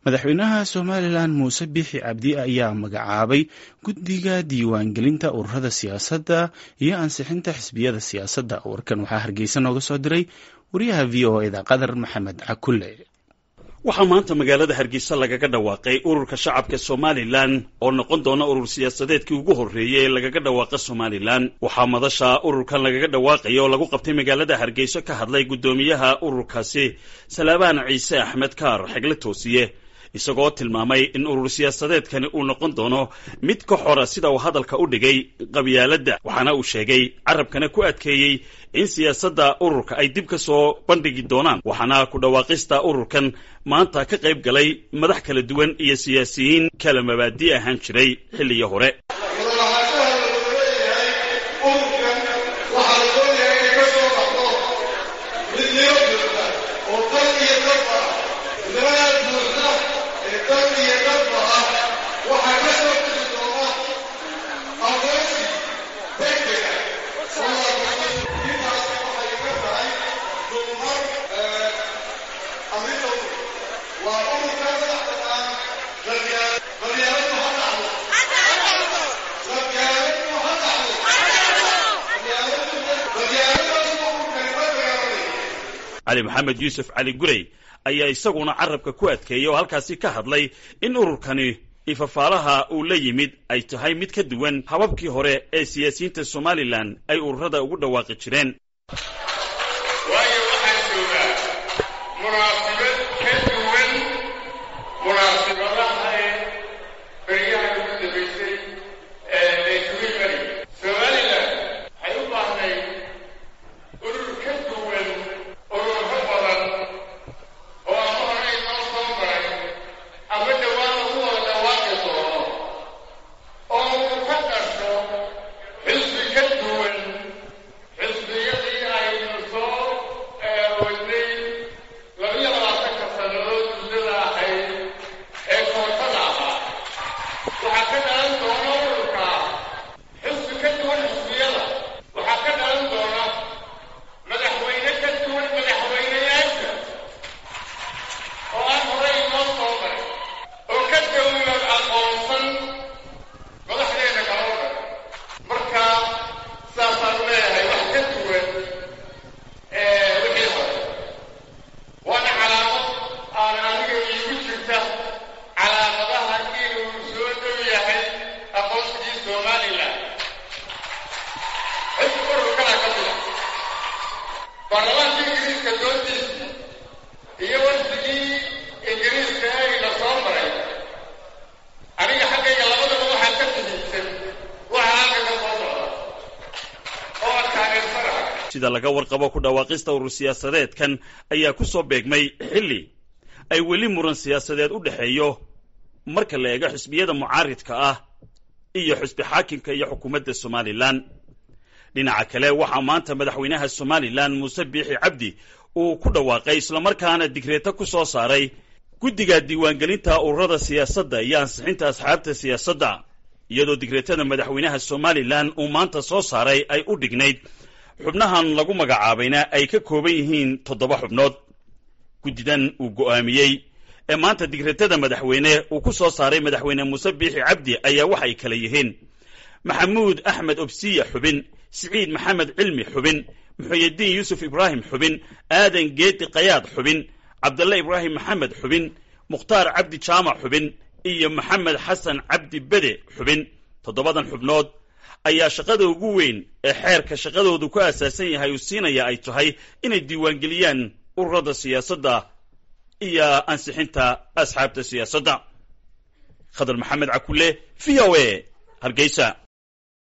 madaxweynaha somalilan muuse biixi cabdi ayaa magacaabay guddiga diiwaangelinta ururada siyaasadda iyo ansixinta xisbiyada siyaasadda warkan waxaa hargeysa nooga soo diray wariyaha v o eda qadar maxamed cakulle waxaa maanta magaalada hargeysa lagaga dhawaaqay ururka shacabka somalilan oo noqon doona urur siyaasadeedkii ugu horreeyey ee lagaga dhawaaqa somalilan waxaa madasha ururkan lagaga dhawaaqaya oo lagu qabtay magaalada hargeyso ka hadlay guddoomiyaha ururkaasi salaabaan ciise axmed kaar xegle toosiye isagoo tilmaamay in urur siyaasadeedkani uu noqon doono mid ka xora sida uu hadalka u dhigay qabyaaladda waxaana uu sheegay carabkana ku adkeeyey in siyaasadda ururka ay dib ka soo bandhigi doonaan waxaana ku dhawaaqista ururkan maanta ka qayb galay madax kala duwan iyo siyaasiyiin kala mabaadi ahaan jiray xilligii hore cali maxamed yuusuf cali gurey ayaa isaguna carabka ku adkeeyey oo halkaasi ka hadlay in ururkani ifafaalaha uu la yimid ay tahay mid ka duwan hababkii hore ee siyaasiyiinta somalilan ay ururada ugu dhawaaqi jireen waayo waxaan joogaa munaasibad ka duwan munaasibadaha ee beryaha ugu dambaysay ee isugu imani somalilan waxay u baahnay urur ka duwan ururo badan oo ama hore inoo soo maray ama dhowaan lagu wada dhawaaqi doono oo uu ka dhasho xisbi ka duwan xisbiyadii aynu soo wadnay labiyo labaatanka sannadood muddada ahayd ee kootada ahaa waxaa ka dhalan doona ururka xisbi ka duwan xisbiyada waxaa ka dhalan doona madaxweyne ka duwan madaxweyneyaasha oo aan horey inoo soo maray oo ka dawlad aqoonsan madaxdeena kala o dhan marka saasaan leeyahay wax ka duwan wixii hore waana calaamad aan aniga iigu jirta calaamadaha inuu soo dhow yahay aqoonsigii somalilan xisbi ururkana ka mida baarlamaanka ingiriiska doontiisa iyo warsigii ingiriiska ayna soo maray aniga xaggayga labadaba waxaa ka muhiimsan waxa halka ka soo socda oo aan taageersanahay sida laga warqabo ku dhawaaqista urur siyaasadeedkan ayaa ku soo beegmay xilli ay weli muran siyaasadeed u dhexeeyo marka la eego xisbiyada mucaaridka ah iyo xisbi xaakimka iyo xukuumadda somalilan dhinaca kale waxaa maanta madaxweynaha somalilan muuse biixi cabdi uu ku dhawaaqay islamarkaana digreeto ku soo saaray guddiga diiwaangelinta ururada siyaasadda iyo ansixinta asxaabta siyaasadda iyadoo digreetada madaxweynaha somalilan uu maanta soo saaray ay u dhignayd xubnahan lagu magacaabayna ay ka kooban yihiin toddoba xubnood guddidan uu go'aamiyey ee maanta digreetada madaxweyne uu ku soo saaray madaxweyne muuse biixi cabdi ayaa waxay kala yihiin maxamuud axmed obsiya xubin siciid maxamed cilmi xubin muxuyidiin yuusuf ibraahim xubin aadan geedi kayaad xubin cabdalle ibraahim maxamed xubin mukhtaar cabdi jaamac xubin iyo maxamed xasan cabdi bede xubin toddobadan xubnood ayaa shaqada ugu weyn ee xeerka shaqadoodu ku aasaasan yahay uu siinaya ay tahay inay diiwaangeliyaan ururada siyaasadda iyo ansixinta asxaabta siyaasadda khadar maxamed cakulle v o a hargeysa